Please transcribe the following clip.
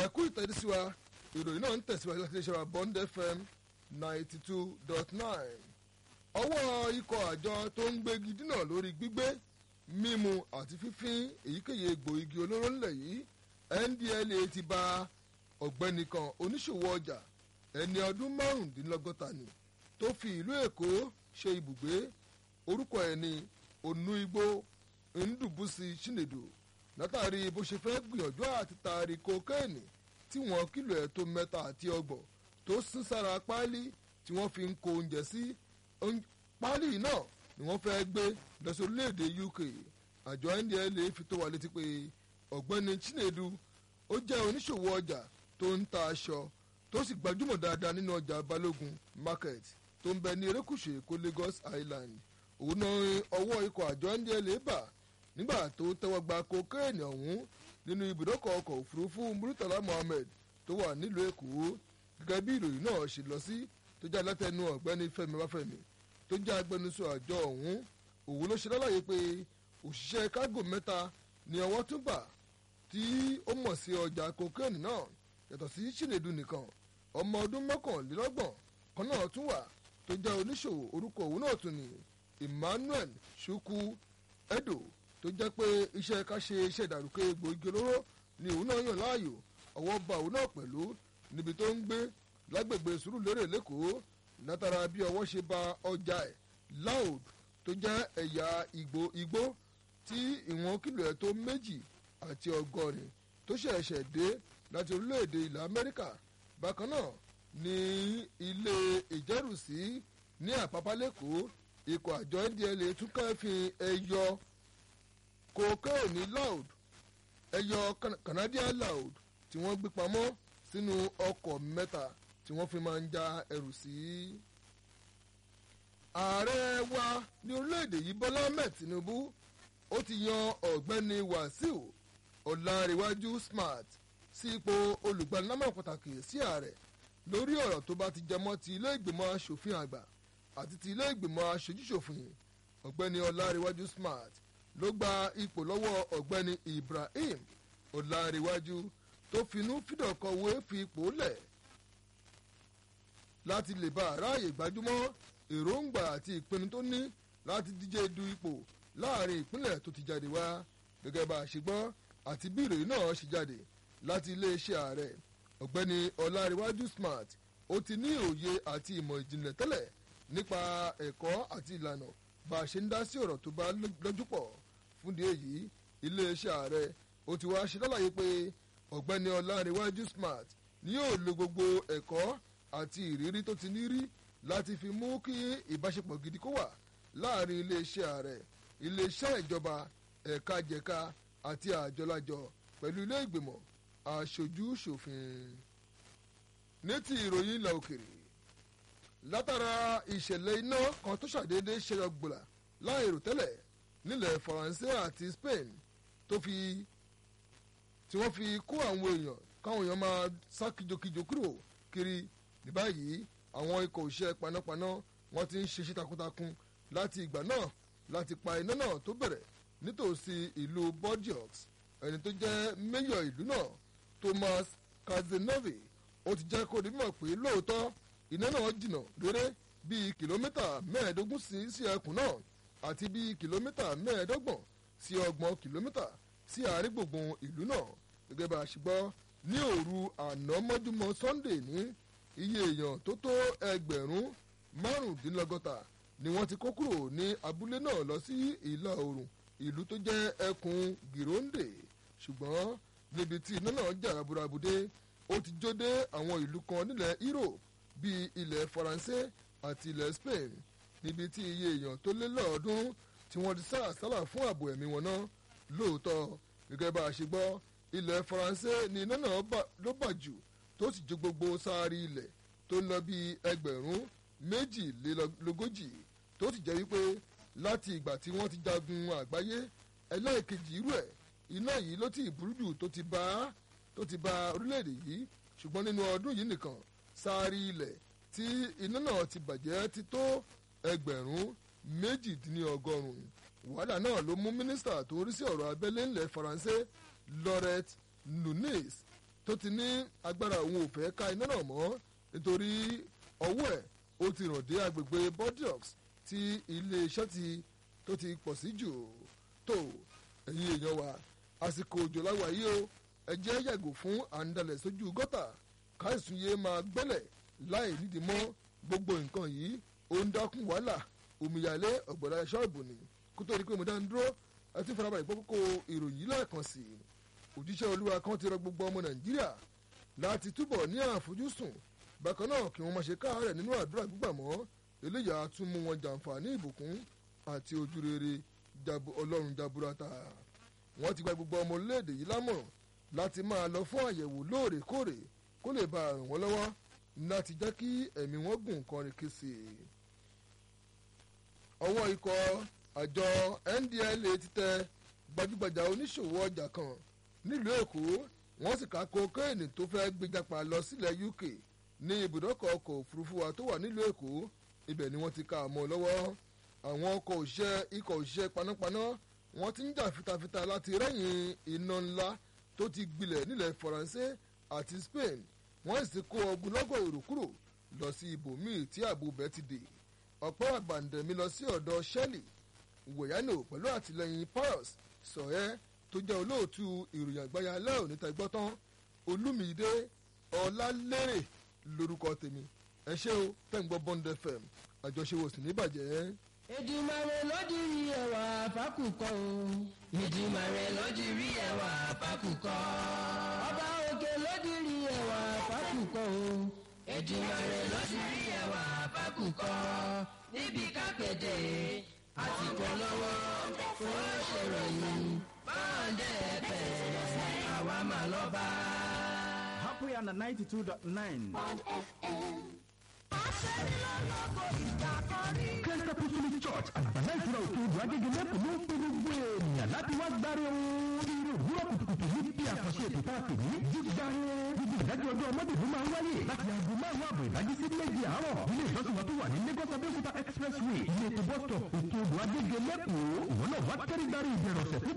ẹ̀kú ìtẹ́dísí wa ìròyìn náà ń tẹ̀síwájú láti iléeṣẹ́ wa bond fm ninety two dot nine ọwọ́ ikọ̀ àjọ tó ń gbégi dínà lórí gbígbé mímu àti fífín èyíkéyìí egbò igi olóró ńlẹ̀ yìí ndla ti ba ọ̀gbẹ́ni kan oníṣòwò ọjà ẹni ọdún márùndínlọ́gọ́ta ni tó fi ìlú èkó ṣe ibùgbé orúkọ ẹ̀ ní onuigbo ndùbùsì chinedu látàrí bó ṣe fẹ́ gbìyànjú àti taari kokéènì tí wọ́n kìlọ̀ ẹ̀ tó mẹ́ta àti ọgbọ̀n tó sín sára páálí tí wọ́n fi ń kó oúnjẹ sí páálí náà ni wọ́n fẹ́ gbé lọ sí orílẹ̀-èdè uk àjọ ndla fi tó wa létí pé ọ̀gbẹ́ni chinedu ó jẹ́ oníṣòwò ọjà tó ń ta aṣọ tó sì gbajúmọ̀ dáadáa nínú ọjà balógun market tó ń bẹ ní erékùṣù èkó lagos island òun náà ọwọ́ ikọ̀ àjọ ndla bà nígbà tó tẹ́wọ́ gba kokéènì ọ̀hún nínú ibùdókọ̀ ọkọ̀ òfurufú murtala mohammed tó wà nílùú èkó gẹ́gẹ́ bí ìròyìn náà ṣe lọ sí tó jẹ́ alátẹnu ọ̀gbẹ́ni fẹ́mi báfẹ́mi tó jẹ́ agbẹnusọ àjọ ọ̀hún òun ló ṣe lálàyé pé òṣìṣẹ́ kágò mẹ́ta ni ọwọ́ tún bà tí ó mọ̀ sí ọjà kokéènì náà yàtọ̀ sí chinedu nìkan ọmọ ọdún mọ́kànlélọ́gbọ̀n kan náà tún wà tó jẹ́ oníṣòwò orúkọ òun náà tún ní emmanuel chukwu edo tó jẹ́ pé iṣẹ́ ká ṣe iṣẹ́ ìdàrúkọ egbòogi olóró ni òun náà yàn láàyò ọwọ́ ba òun náà pẹ̀lú níbi tó ń gbé lágbègbè sùúrùlérè lẹ́kọ̀ọ́ látara bí ọwọ́ ṣe ba ọjà ẹ̀ loud tó jẹ́ ẹ̀yà igbó tí ìwọ̀n kìlò ẹ̀ tó méjì àti ọgọ́rin tó ṣẹ̀ṣẹ̀ dé láti orílẹ̀-èdè ilẹ̀ amẹ́ríkà bákan náà ní ilé ìjẹ́rùsí ní àpápá lẹ́kọ̀ọ́ ikọ̀ àjọ ndla tún kẹ́fìn ẹyọ kokéènì loud ẹyọ canadian loud tí wọ́n gbé pamọ́ sínú ọkọ̀ mẹ́ta tí wọ́n fi máa ń já ẹrù sí. ààrẹ wa ní orílẹ̀-èdè yìí bọ́lá ahmed tinubu ó ti yan ọ̀gbẹ́ni wàsíù ọ̀làríwájú smart sí ipò olùgbanilámọ̀ pàtàkì sí ààrẹ lórí ọ̀rọ̀ tó bá ti jẹmọ́ ti ilé ìgbìmọ̀ asòfin àgbà àti ti ilé ìgbìmọ̀ aṣojúṣòfin ọ̀gbẹ́ni ọ̀làríwájú smart ló gba ipò lọ́wọ́ ọ̀gbẹ́ni ibrahim ọ̀làríwájú tó finú fídọ̀kọ̀wé fi ipò lẹ̀ láti lè bá aráàyè gbajúmọ́ èròǹgbà àti ìpinnu tó ní láti díje du ipò láàrin ìpínlẹ̀ tó ti jáde wá gẹ́gẹ́ bá a ṣe gbọ́ àti bí ìròyìn náà ṣe jáde láti iléeṣẹ́ ààrẹ ọ̀gbẹ́ni ọ̀làríwájú smart ó ti ní òye àti ìmọ̀ ìjìnlẹ̀ tẹ́lẹ̀ nípa ẹ̀kọ́ àti ìlànà bá a ṣe ń dá sí ọ̀rọ̀ tó bá lọ́jú pọ̀ fúndì èyí iléeṣẹ́ ààrẹ ó ti wá ṣe lálàyé pé ọ̀gbẹ́ni ọ̀làríwájú smart ni yóò lo gbogbo ẹ̀kọ́ àti ìrírí tó ti ní rí láti fi mú kí ìbáṣepọ̀ gidi kó wà láàrin iléeṣẹ́ ààrẹ iléeṣẹ́ ìjọba ẹ̀ka jẹ̀ka àti àjọlájọ pẹ̀lú ilé ìgbìmọ̀ aṣojú ṣòfin. ní ti ìròyìn ilẹ̀ òkèrè látara ìṣẹ̀lẹ̀ iná kan tó ṣàdédé ṣẹyọ gbòlà láìrò tẹ́lẹ̀ nílẹ̀ faransé àti spain tó fi tí wọ́n fi kó àwọn èèyàn káwọn èèyàn máa sá kíjokíjo kúrò kiri ní báyìí àwọn ikọ̀ òṣìṣẹ́ panápaná wọ́n ti ń ṣiṣẹ́ takuntakun láti ìgbà náà láti pa iná náà tó bẹ̀rẹ̀ nítòsí ìlú bordeaux ẹni tó jẹ́ mẹ́yọ̀ ìlú náà thomas kazenove ó ti jẹ́ kó di mímọ̀ pé lóòótọ́ iná náà jìnnà réré bíi kìlómítà mẹ́ẹ̀ẹ́dógún sí sí ẹkùn náà àti bíi kìlómítà mẹ́ẹ̀ẹ́dọ́gbọ̀n sí ọgbọ̀n kìlómítà sí àárín gbùngbùn ìlú náà gẹ́gẹ́ bá a ṣe gbọ́ ní òru àná mọ́júmọ́ sunday ní iye èèyàn tó tó ẹgbẹ̀rún márùndínlọ́gọ́ta ni wọ́n ti kó kúrò ní abúlé náà lọ sí ìlà oòrùn ìlú tó jẹ́ ẹkùn gironde ṣùgbọ́n níbi tí iná náà jà raburabude ó ti jó dé àwọn ìlú kan nílẹ̀ europe bíi ilẹ̀ faransé àti ilẹ̀ spain níbi tí iye èèyàn tó lé lọ́ọ̀ọ́dúnrún tí wọ́n ti sá àsálà fún ààbò ẹ̀mí wọn náà lóòótọ́ gẹ́gẹ́ bá a ṣe gbọ́ ilẹ̀ faransé ni iná náà ló bà jù tó sì jó gbogbo sáárì ilẹ̀ tó ń lọ bíi ẹgbẹ̀rún méjìlélógójì tó sì jẹ́ wípé láti ìgbà tí wọ́n ti jagun àgbáyé ẹlẹ́ẹ̀kejì irú ẹ̀ iná yìí ló ti burú jù tó ti bá tó ti bá orílẹ̀-èdè yìí ṣùgbọ́n nínú ọdún yìí nìkan sáárì ilẹ̀ tí iná náà ti bàjẹ́ ti tó ẹgbẹ̀rún méjìdínlọ́gọ́rùn-ún wàhálà náà ló mú mínísítà tó ń rí sí ọ̀rọ̀ abẹ́lé ńlẹ̀ faransé laurent nunez tó ti ní agbára òun ò fẹ́ ká iná náà mọ́ nítorí ọwọ́ ẹ̀ ó ti ràn dé agbègbè bordeaux tí iléeṣẹ́ ti tó ti pọ̀ sí jù tó ẹ̀yin èèyàn wa àsìkò òjò láwa yìí o ẹ jẹ́ yàgò fún àǹdalẹ̀ sójú gọ́tà káìsùn yé máa gbẹ́lẹ̀ láì nídìí mọ́ gbogbo nǹkan yìí ó ń dákún wàhálà omíyalé ọ̀gbọ̀dá ṣọ́ọ̀bù ni kó tó di pé mo dá ń dúró ẹ ti farabalẹ̀ gbọ́ kókó ìròyìn lẹ́ẹ̀kan sí i òjíṣẹ́ olúwa kan ti rọ gbogbo ọmọ nàìjíríà láti túbọ̀ ní àfojúsùn bákan náà kí wọ́n máa ṣe káàárẹ̀ nínú àdúrà gbígbà mọ́ eléyà tún mú wọn jàǹfààní ìbùkún àti ojúrere ọlọ́run jaburata wọ́n ti gba gbogbo ọmọ orílẹ̀-èdè yìí lámọ̀ràn láti máa lọ fún àyẹ̀wò lóòrèkóòrè kó lè bá ràn wọ́n lọ́wọ́ láti jẹ́ kí ẹ̀mí wọn gùn kọrin kése. ọwọ́ ikọ̀ àjọ ndla ti tẹ gbajúgbajà oníṣòwò ọjà kan nílùú èkó wọ́n sì ká kokéènì tó fẹ́ gbéjàpá lọ sílẹ̀ uk ní ibùdókọ̀ ọkọ̀ òfurufú wa tó wà nílùú èkó ibẹ̀ ni wọ́n ti ká àmọ́ lọ́wọ́ àwọn ọkọ̀ òṣìṣẹ́ ikọ̀ òṣìṣẹ́ panápaná wọ́n ti ń jà fitafita láti rẹ́yìn iná ńlá tó ti gbilẹ̀ nílẹ̀ faransé àti spain wọ́n sì kó ogunlọ́gọ̀ èrò kúrò lọ sí ibòmíì tí ààbò bẹ́ẹ̀ ti dè ọ̀pọ̀ àgbàǹdẹ̀mí lọ sí ọ̀dọ̀ shelley wòyánò pẹ̀lú àtìlẹyìn pius sọ̀ẹ́ tó jẹ́ olóòtú ìròyìn àgbáyé alẹ́ òní tẹ́gbọ́tán olúmídé ọlálérè lórúkọ tèmi ẹ ṣé o tẹ́ǹgbọ́ bond fm àjọṣewò sì ní bàjẹ́. Èdùmàrè ló dirí ẹwà fákùkọ o. Èdùmàrè ló dirí ẹwà fákùkọ. Ọba òkè ló dirí ẹwà fákùkọ o. Èdùmàrè ló dirí ẹwà fákùkọ. Níbi kápẹ́tẹ̀ àti polówó fún ṣèròyìn báńdẹ̀ ẹ̀fẹ̀ àwa mà lọ́ba. Happy and 92.9. Christ Apostolic Church àgbàlá ìtura òkè odò agége lẹ́kọ̀ọ́ ló ń pe gbogbo ènìyàn láti wá gbáre o. Irú òwúrọ̀ kùtùkùtù ní bí àkànṣe ètò tá a pè ní jígbáre. Gbogbo ìdájọ́ ọjọ́ ọmọdé ló máa ń wáyé láti aago márùn-ún àbọ̀ ìdájí sí méjì àárọ̀. Ilé ìjọsìn wa tó wà ní Lagos Abẹ́òkúta Expressway ilé ètò bus stop òkè odò agége lẹ́kọ̀ọ́. Ìwọ náà wá tẹ́rí gbáre ìbẹ̀rẹ̀ ọ̀sẹ̀